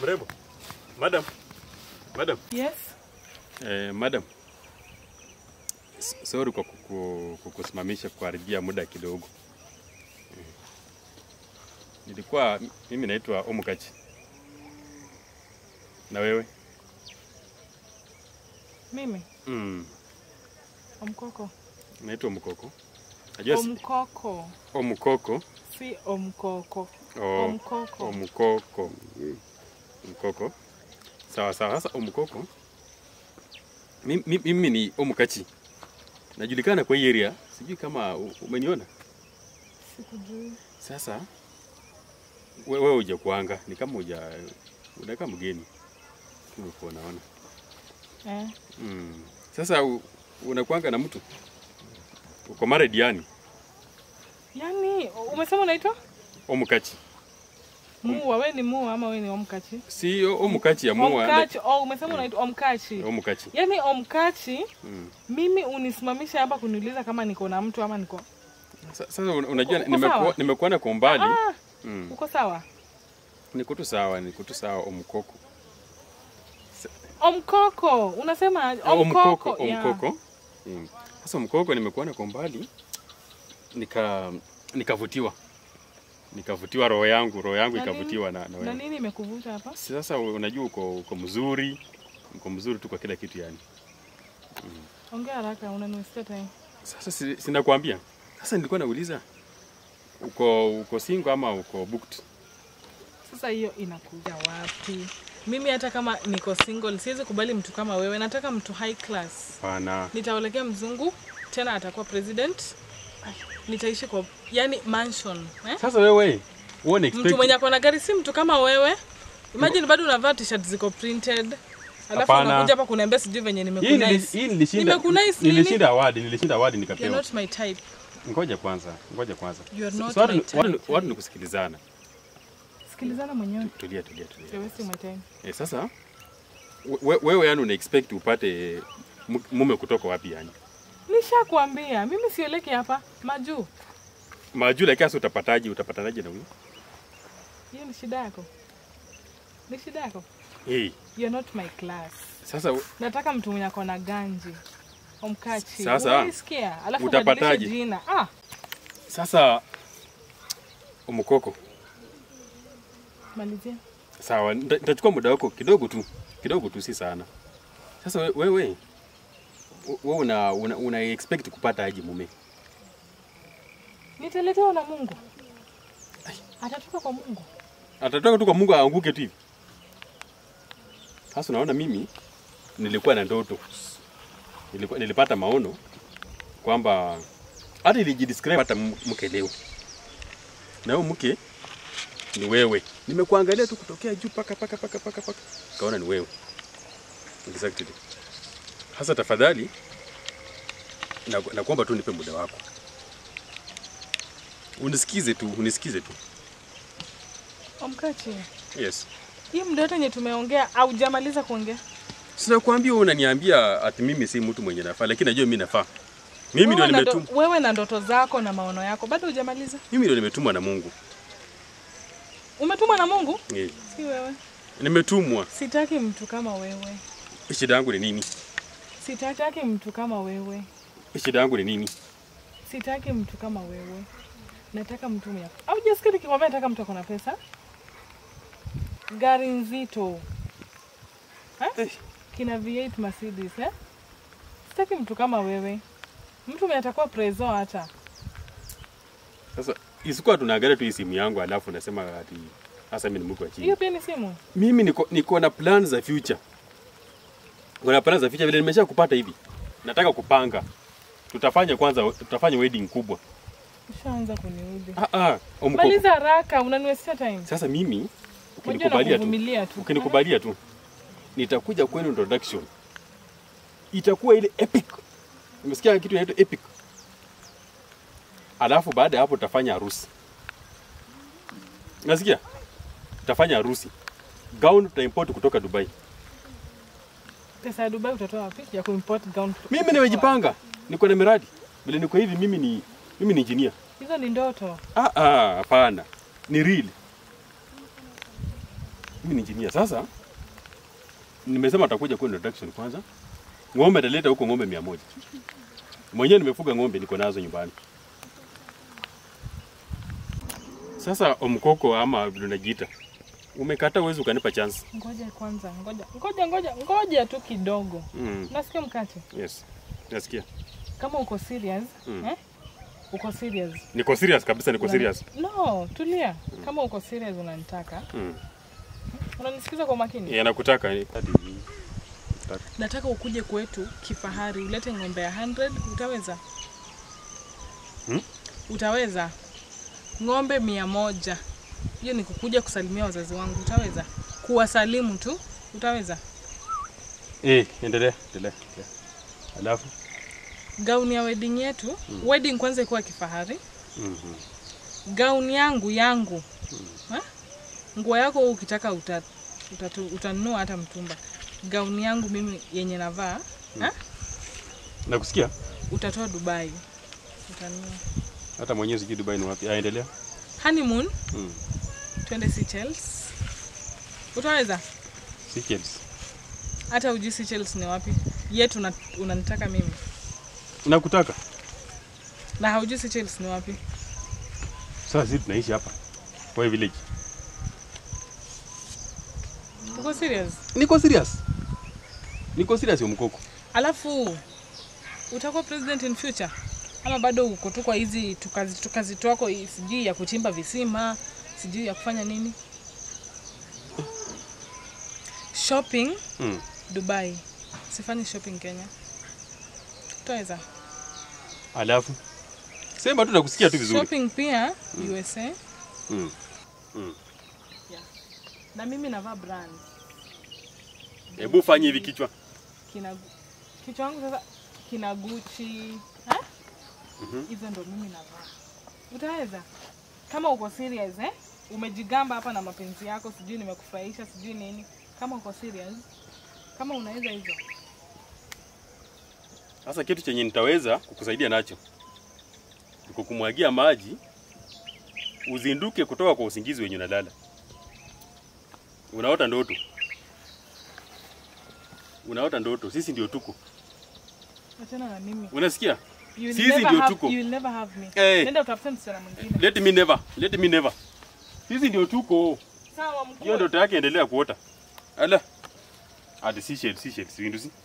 Mrembo. Madam. Madam. Yes. Eh, madam. S- Sorry kwa kuku, kukusimamisha kuharibia muda kidogo. Mm. Nilikuwa mimi naitwa Omukachi. Na wewe? Mimi Mm. Omkoko. Naitwa Mkoko. Najua si- Omkoko. Omukoko. Si Omkoko. Oh, Omkoko. Omukoko. Mkoko. Sawa sawa. Sasa Omukoko. Mimi, mimi ni Omukachi. Najulikana kwa hii area. Sijui kama u- umeniona. Sikujui. Sasa we- wewe uja kuanga ni kama uja unakaa mgeni umekuwa naona. Eh. Mm. Sasa u- unakuanga na mtu uko married yani Yaani umesema unaitwa Omukachi. Mua, we ni Mua ama we ni Omkachi? Si o- Omukachi ya mua. Omkachi. Oh, umesema unaitwa Omkachi. Omukachi. Yaani Omkachi, Mm. mimi unisimamisha hapa kuniuliza kama niko na mtu ama niko Sa- Sasa un- unajua Uko nimekuwa sawa? nimekuona kwa umbali. Ah, Mm. uko sawa? Niko tu sawa, niko tu sawa Omukoko. Omkoko. Unasema Omukoko, Omkoko. yeah. Omukoko. Mm. Sasa Omukoko nimekuona kwa umbali nika nikavutiwa. Nikavutiwa roho yangu, roho yangu Na nini? ikavutiwa na, na Na wewe. nini imekuvuta hapa? Sasa unajua uko uko mzuri, uko mzuri tu kwa kila kitu yani. Ongea haraka, unaniwestia time. Sasa si, sinakwambia. Sasa nilikuwa nauliza uko uko single ama uko booked? Sasa hiyo inakuja wapi? Mimi hata kama niko single siwezi kubali mtu kama wewe. Nataka mtu high class. Hapana. Nitaolekea mzungu tena atakuwa president. Nitaishi kwa yani mansion eh? Sasa wewe uone expect Mtu mwenye ako na gari si mtu kama wewe. Imagine bado unavaa t-shirt ziko printed. Alafu Hapana. unakuja hapa kuniambia sijui venye hii nili- nimekunice. hii nilishinda Nimekunice nini? nilishinda award, nilishinda award You're nikapewa. not my type. Ngoja kwanza, ngoja kwanza. You are So- not so watu my ni- type. watu ni- watu ni kusikilizana. Sikilizana mwenyewe. Tulia, tulia, tulia. You're wasting my time. Eh, sasa we- wewe yani una expect upate mu- mume kutoka wapi yani? Nishakwambia, mimi sioleki hapa. Majuu. Majula kiasi utapataje, utapatanaje na huyo? Hiyo ni shida yako. Ni shida yako. Hey, You're not my class. sasa u- Nataka mtu mwenye ako na ganji. Omkachi. Sasa, Unaisikia? Alafu utapataje? ubadilishe jina. Ah, sasa umukoko. malizia. Sawa, nita- nitachukua muda wako kidogo tu, kidogo tu, si sana. Sasa we- wewe wewe una, una, una expect kupata aje mume? Nitaletewa na Mungu. Atatoka kwa Mungu. Atatoka tu kwa Mungu aanguke tu hivi. Sasa unaona mimi nilikuwa na ndoto. Nilikuwa, nilipata maono kwamba hata ilijidescribe hata m- mke leo. Na huyo mke ni wewe. Nimekuangalia tu kutokea juu paka paka paka paka paka. Kaona ni wewe. Exactly. Sasa tafadhali na nakuomba tu nipe muda wako. Unisikize tu, unisikize tu. Omkachi. Yes. Hii muda yote yenye tumeongea haujamaliza kuongea. Sina kuambia wewe unaniambia ati mimi si mtu mwenye nafaa, lakini najua mimi nafaa. Mimi ndio Wewe na ndo- nimetumwa, Wewe na ndoto zako na maono yako bado hujamaliza. mimi ndio nimetumwa na Mungu. Umetumwa na Mungu? Eh, Si wewe. Nimetumwa. Sitaki mtu kama wewe. Shida yangu ni nini? Sitaki mtu kama wewe. Shida yangu ni nini? Sitaki mtu kama wewe. Nataka mtu mwenye. Au jasikia nikikwambia nataka mtu ako na pesa? Gari nzito. Eh? Eh. Kina V8 Mercedes eh? Sitaki mtu kama wewe. Mtu mwenye atakuwa prezo hata. Sasa isikuwa tunaangalia tu hii simu yangu alafu nasema ati sasa mimi ni mke wa chini. Hiyo pia ni simu. Mimi niko, niko na plans za future. Niko na plans za future vile nimesha kupata hivi. Nataka kupanga. Tutafanya kwanza tutafanya wedding kubwa. Ushaanza kuniudhi. Ah ah, omkoko. Maliza haraka, unaniwestia time. Sasa mimi Unajua ukinikubalia tu nakuvumilia tu. ukinikubalia tu nitakuja kwenu introduction itakuwa ile epic umesikia kitu inaitwa epic alafu baada ya hapo tutafanya harusi nasikia tutafanya harusi gown tutaimport kutoka dubai Pesa ya Dubai utatoa wapi ya kuimport gown? mimi nimejipanga niko na miradi vile niko hivi mimi ni mimi ni engineer Hizo ni ndoto. ah ah hapana ni real Mimi ni engineer. Sasa nimesema atakuja kwa introduction kwanza. Ng'ombe ataleta huko ng'ombe mia moja. Mwenyewe nimefuga ng'ombe niko nazo nyumbani. Sasa omkoko ama vile unajiita. Umekata uwezi ukanipa chance. Ngoja kwanza, ngoja ngoja ngoja ngoja tu kidogo. Mm. Nasikia mkate. Yes. Nasikia. Kama uko serious, Mm. eh? Uko serious. Niko serious kabisa, niko serious. No, tulia. Kama uko serious unanitaka. Mm. Unanisikiza kwa makini? Yeah, nakutaka. Nataka ukuje kwetu kifahari, ulete ng'ombe ya 100, utaweza? Hmm? Utaweza? Ng'ombe mia moja. Hiyo ni kukuja kusalimia wazazi wangu, utaweza? Kuwasalimu tu, utaweza? Eh, endelea, endelea. endelea. Alafu? Gauni ya wedding yetu, wedding kwanza ikuwa kifahari. Mhm. Gauni yangu yangu, Ha? nguo yako wewe ukitaka uta, utatu, utanunua hata mtumba. Gauni yangu mimi yenye navaa ha? Nakusikia? utatoa Dubai, utanunua. Hata mwenyewe sijui Dubai ni wapi. Ah, endelea. Honeymoon Mm. twende Seychelles. Utaweza? Seychelles. Hata ujui Seychelles ni wapi? Yetu una, unanitaka mimi Nakutaka. na haujui Seychelles ni wapi? Sasa sisi tunaishi hapa. Kwa village. Uko serious? Niko serious. Niko serious ya mkoko. Alafu utakuwa president in future ama bado uko tu kwa hizi tukazi, tukazi twako hii, sijui ya kuchimba visima sijui ya kufanya nini? Shopping Mm. Dubai, sifanyi shopping Kenya. Utaweza? Alafu sema tu nakusikia tu vizuri. Shopping pia USA. Mm. Mm. Na mimi navaa brand. Hebu fanye hivi kichwa. Kina kichwa wangu sasa kina Gucci. Ha? Mhm. Hizo ndo mimi navaa. Utaweza? Kama uko serious eh? Umejigamba hapa na mapenzi yako, sijui nimekufurahisha, sijui nini. Kama uko serious, kama unaweza hizo. Sasa kitu chenye nitaweza kukusaidia nacho ni kukumwagia maji uzinduke kutoka kwa usingizi wenye unalala. Unaota ndoto, unaota ndoto, sisi ndio tuko, Achana na mimi. unasikia? You will Sisi never ndio have, tuko. you will never have me. Eh. Nenda utafute msichana mwingine. Let me never, let me never. Sisi ndio tuko, Sawa mkuu. hiyo ndoto yake endelea kuota. Ala, hadi Seychelles, Seychelles, winduzi